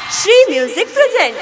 Free Music present.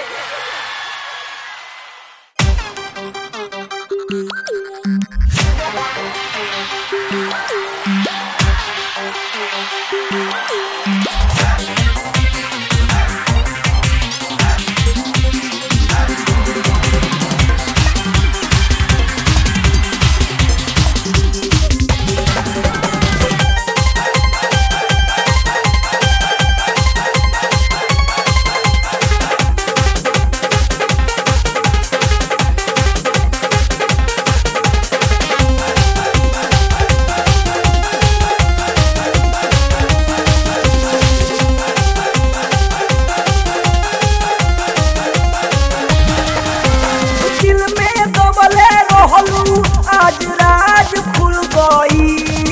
दिल में दबले रहलू आज राज खुल गई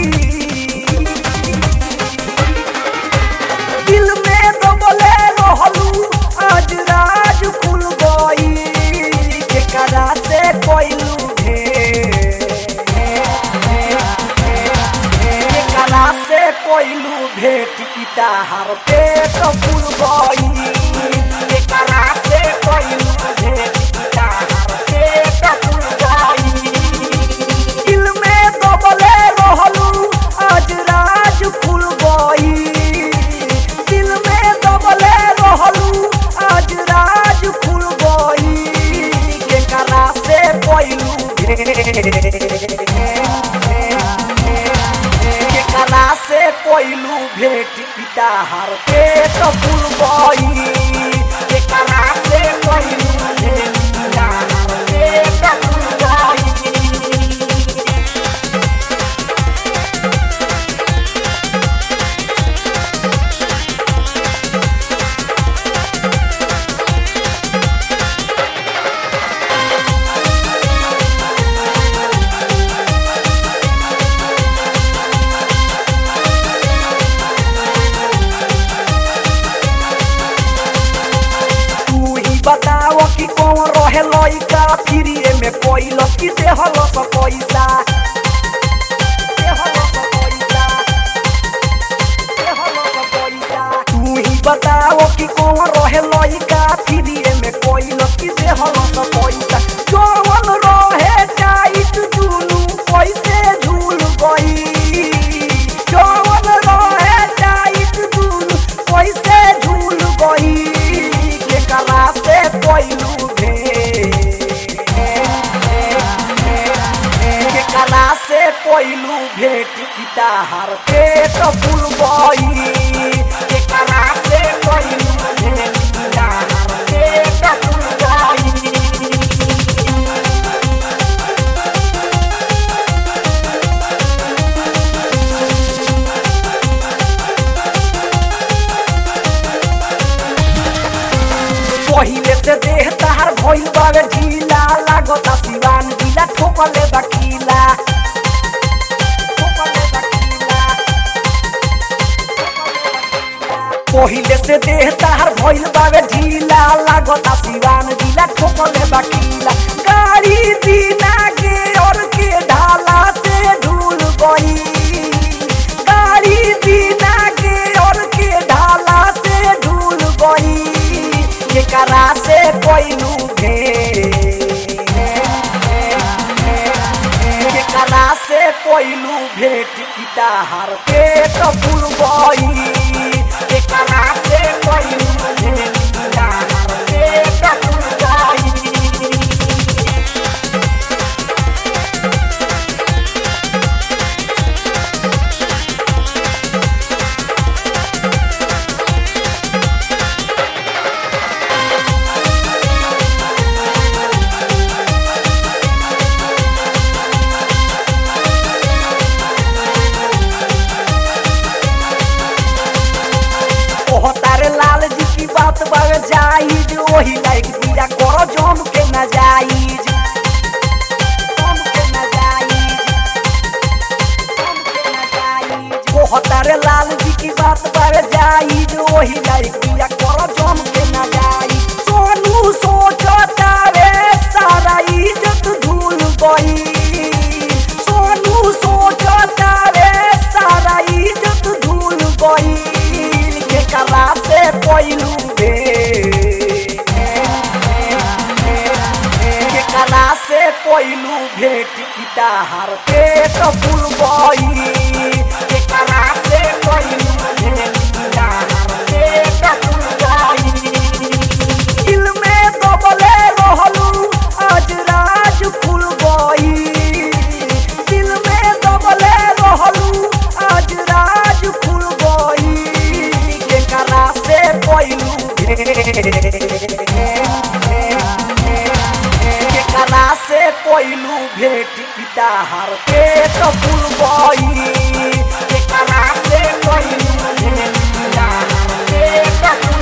दिल में दबले रहलू आज राज खुल गई केकरा से कोइलू केकरा से कोइलू भेट पिता हर पेट फूल गई केकरा से कोइलू भेट पिता हर पेट फूल गई दिल में दबले रहलू आज राज खुल गई दिल में दबले रहलू आज राज खुल गई केकरा से कोइलू केकरा से कोइलू भेट पिता हर पेट फूल गई केकरा से कोइलू भेट पिता हर पेट फूल गई तू ही बताओ कि कौन रहे लइका फिरिए में कोइलस कि देहलस पैसा देहलस पैसा देहलस पैसा तू ही बताओ कि कौन रहे लइका फिरिए में कोइलस कि देहलस पैसा जवन रहे टाइट दुनु पैसे झूल गई जवन रहे टाइट दुनु पैसे झूल गई केकरा से कोइलू भे केकरा से कोइलू भेट पिता हर पेट फूल गई केकरा से कोइलू भेट पिता हर पेट फूल गई पहिले से देह तार भइल बावे ढीला लागता सिवान ढीला ठोकले बकीला ठोकले बकीला पहिले से देह तार भइल बावे ढीला लागता सिवान ढीला ठोकले बकीला गाड़ी बिना के और के ढाला से ढूल गई गाड़ी बिना के और के ढाला से ढूल गई केकरा से कोइलू भे केकरा से कोइलू भेट पिता हर पेट फूल गई केकरा से कोइलू भेट पिता हर पेट फूल गई ओह तारे लाल जी की बात बाग जाइज ओही लाइक दीरा करो जम के न जाइज जम के न जाइज जम के न जाइज ओह तारे लाल जी की बात बाग जाइज ओही लाइक दीरा करो जम के न जाइज सोनू सोचता रे सारा इज्जत धूल गई सोनू सोचता रे सारा इज्जत धूल गई के कला से कोइलू बे कोइलू भेट गिटार पेट फुल गई केकरा से कोइलू भेट गिटार पेट फुल गई दिल में दबले रहलू आज राज खुल गई दिल में दबले रहलू आज राज खुल गई केकरा से कोइलू केकरा से कोइलू भेट गिटार पेट फुल गई केकरा से कोइलू भेट गिटार पेट फुल